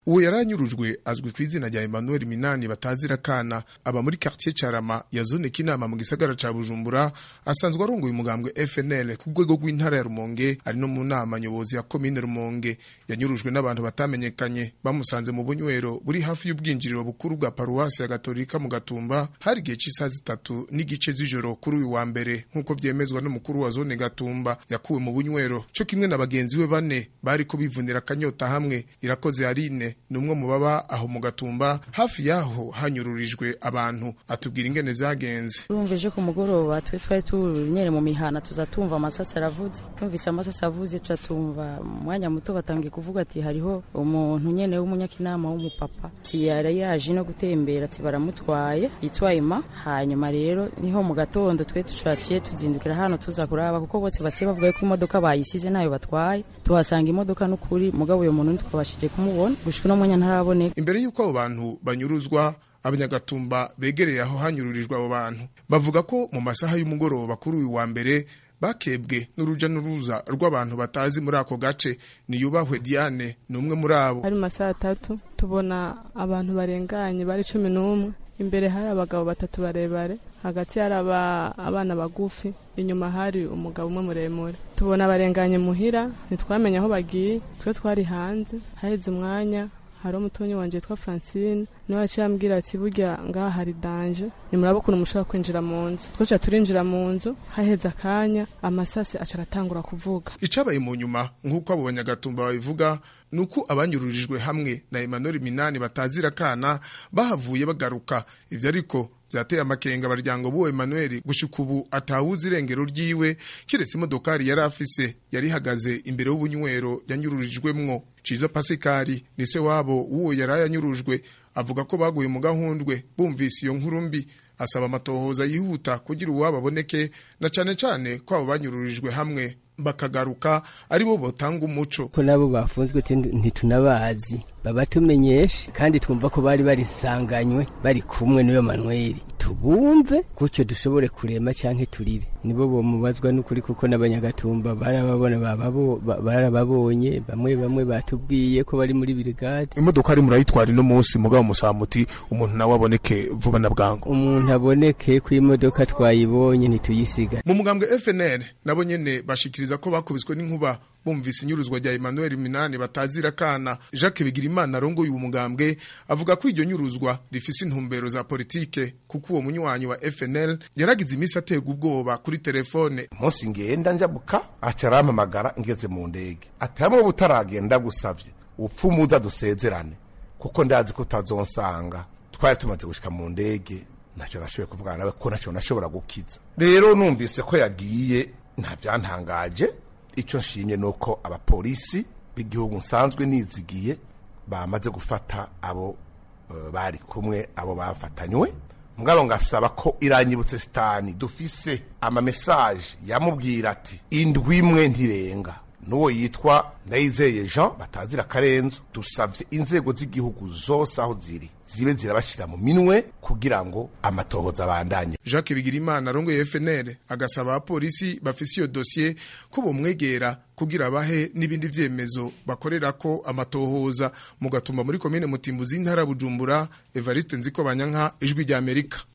uwo yaranyurujwe azwi ku izina rya Emmanuel Minani batazira kana aba muri quartier Carama ya zone Kinama mu gisagara ca Bujumbura asanzwe arongoye umugambwe FNL ku rwego rw'intara ya Rumonge ari no mu nama nyobozi ya commune Rumonge yanyurujwe n'abantu batamenyekanye bamusanze mu bunywero buri hafi y'ubwinjiriro bukuru bwa paruwasi ya Gatolika mu Gatumba hari igihe cy'isaha zitatu n'igice z'ijoro kuri uyu wa mbere nk'uko vyemezwa n'umukuru wa zone Gatumba yakuwe mu bunywero co kimwe na bagenzi we bane bari ko bivunira akanyota hamwe irakoze Aline ni umwe mu baba aho mu Gatumba hafi yaho hanyururijwe abantu atubwira ingene zagenze Tumvije ku mugoroba twe twari tunyere mu mihana tuzatumva amasasa aravuze tumvise amasasa avuze turatumva umwanya muto batangiye kuvuga ati hariho umuntu nyene w'umunyakinama w'umupapa ati yari yaje no gutembera ati baramutwaye yitwa Emma hanyuma rero niho mu gatondo twe tushakiye tuzindukira hano tuza kuraba kuko bose basiye bavuga ko imodoka bayisize nayo batwaye tuhasanga imodoka n'ukuri mugabo uyo muntu ntitwabashije kumubona gushika no mwanya ntaraboneka imbere y'uko abo bantu banyuruzwa abanyagatumba begereye aho hanyururijwe abo bantu bavuga ko mu masaha y'umugoroba kuri uyu wa mbere bakebwe n'uruja n'uruza rw'abantu batazi muri ako gace niyubahwe Diane ni umwe muri abo hari mu masaha atatu tubona abantu barenganye bari cumi n'umwe imbere hari abagabo batatu barebare hagati hari abana bagufi inyuma hari umugabo umwe muremure tubona abarenganye muhira ntitwamenye aho bagiye twe twari hanze haheze umwanya hari umutunyi wanje witwa Francine niwe yaciye ambwira ati burya ngaha hari danje nimuraba ukuntu mushobora kwinjira mu nzu twaca turinjira mu nzu haheze akanya amasasi aca aratangura kuvuga icabaye mu nyuma nk'uko abo banyagatumba babivuga ni uko abanyururijwe hamwe na Emmanuel Minani batazira kana bahavuye bagaruka ivyo ariko vyateye amakenga abaryango b'uwo Emmanuel gushika ubu atawuzi irengero ryiwe kiretse imodokari yari afise yari ihagaze imbere y'ubunywero yanyururijwemwo Cizo Pasikari ni se wabo w'uwo yari yanyurujwe avuga ko baguye mu gahundwe bumvise iyo nkuru mbi asaba amatohoza yihuta kugira uwabo aboneke na cane cane ko abo banyururijwe hamwe bakagaruka ari bo botanga umuco ko nabo bafunzwe ntitunabazi babatumenyeshe kandi twumva ko bari barisanganywe bari kumwe n'iyo manweri tubumve gutyo dushobore kurema canke turire nibo bomubazwa n'ukuri kuko n'abanyagatumba barababona barababonye bamwe bamwe batubwiye ko bari muri brigade imodoka ari murayitwara ino munsi mugabo musamuti umuntu nawe aboneke vuba na bwangu umuntu aboneke ko imodoka twayibonye ntituyisiga mu mugambwe FNL nabo nyene bashikiriza ko bakubiswe n'inkuba bumvise inyuruzwa rya Emmanuel Minani batazira kana Jacques Bigirimana arongoye uwo mugambwe avuga ko iryo nyuruzwa rifise intumbero za politike kuko uwo munywanyi wa FNL yaragize imisi aterwa ubwoba kuri telefone umunsi ngenda njabuka aca arampamagara ngeze mu ndege ati hamwe butaragenda gusavye upfumuza dusezerane kuko ndazi ko utazonsanga twari tumaze gushika mu ndege ntacyo nashoboye kuvugana nawe ko ntacyo nashobora gukiza rero numvise ko yagiye nta byantangaje icyo nshimye ni uko abapolisi b'igihugu nsanzwe nizigiye bamaze gufata abo uh, bari kumwe abo bafatanywe mugabo ngasaba ko iranyibutse sitani dufise amamesaje yamubwira ati indwi imwe ntirenga n'uwo yitwa ndayizeye jean batazira akarenzo dusabye inzego z'igihugu zose aho ziri zibe zirabashyira mu minwe kugira ngo amatohoza abandanye Jacques Bigirimana arongoye FNL agasaba abapolisi bafise iyo dosiye ko bomwegera kugira bahe n'ibindi vyemezo bakorera ko amatohoza mu gatumba muri komine Mutimbuzi intara Bujumbura Evariste Nziko Banyanka ijwi rya Amerika